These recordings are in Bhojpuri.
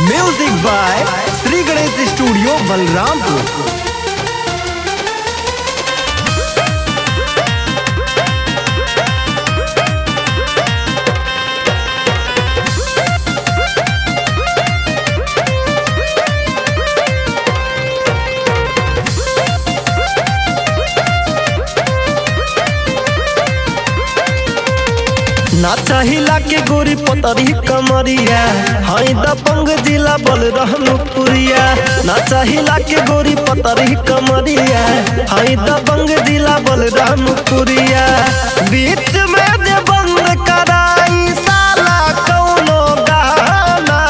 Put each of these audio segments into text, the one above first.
music by Shri Ganesh studio Balrampur ना चाहिला के गोरी पतरी कमरिया हाई दबंग जिला बल रहनुपुरिया ना चाहिला के गोरी पतरी कमरिया हाई दबंग जिला बल रहनुपुरिया बीच में जे बंद कराई साला कौनो गाना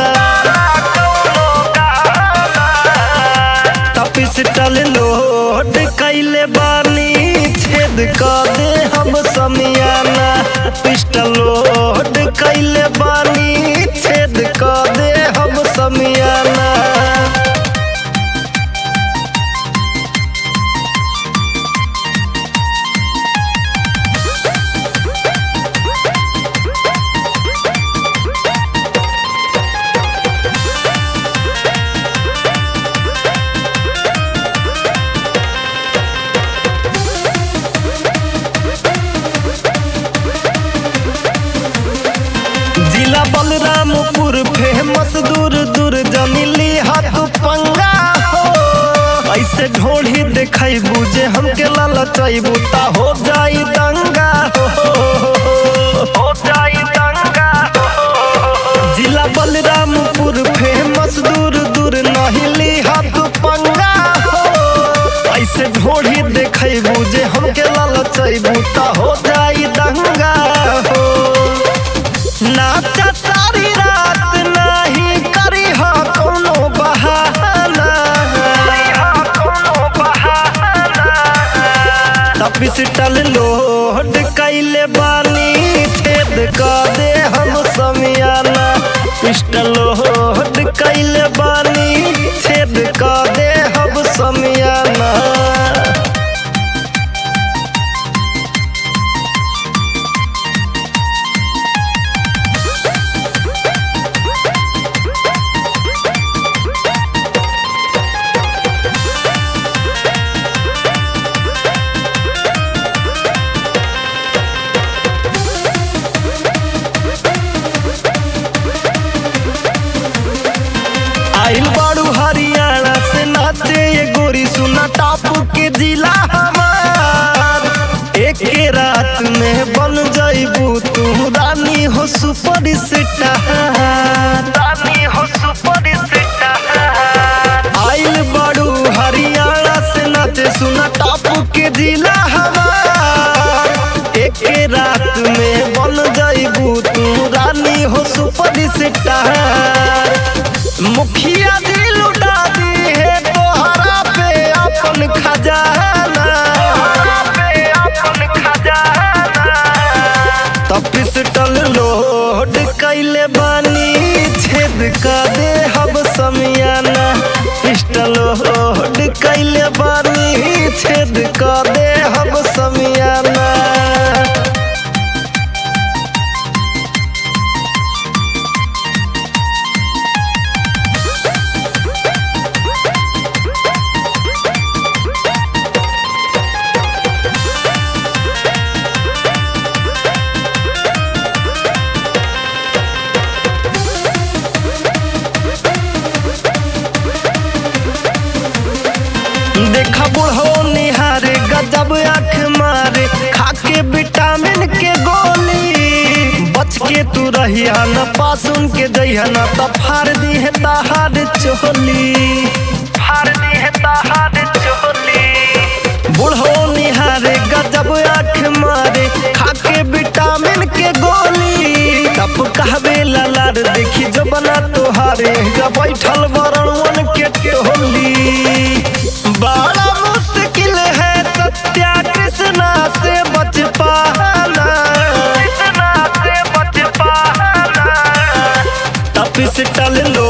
पिस्टल लोड कैले बानी छेद कर दे हम समियाना पिस्टल लोड कैले बानी छेद कर दे हम समियाना जिला बलरामपुर फेमस दूर दूर जमीली हाथ पंगा हो ऐसे ढोढ़ी देखबू जे हमके ललचबू ता हो जाई दंगा हो हो जाई दंगा जिला बलरामपुर फेमस दूर दूर नहिली हाथ पंगा हो ऐसे ढोढ़ी देखबू जे हमके ललचबू ता हो जाई दंगा हो नाचा सारी रात नहीं करी हा कोनो बहाना पिस्टल लोड कैले बानी छेद कर दे हम समियाना पिस्टल लोड कैले बानी छेद कर दे हम समियाना आइल बाड़ू हरियाणा से नाचे ये गोरी सुना टापू के जिला हमार एक के रात में बन जाइबू तू रानी हो सुपर स्टार रानी हो सुपर स्टार आइल बाड़ू हरियाणा से नाचे सुना टापू के जिला हमार एक के रात में बन जाइबू तू रानी हो सुपर स्टार मुखिया जी लुटा दी है तोहरा पे अपन खजाना तो पिस्टल लोड कैले बानी छेद का दे हम समियाना पिस्टल लोड कैले बानी छेद का दे हम समियाना देखा बुढ़ो निहारे गजब आँख मारे खाके विटामिन के गोली बच के तू रहिया न पासुन के जइहा न त फाड़ दी है ताहार चोली फाड़ दी है ताहार चोली बुढ़ो निहारे गजब आँख मारे खाके विटामिन के गोली तब कहबे ललार देखी जो बना तोहारे गा बैठल बरणवन के टोली बड़ा मुश्किल है सत्या कृष्णा से बच पाना कृष्णा से बच पाना तपिस्टल लो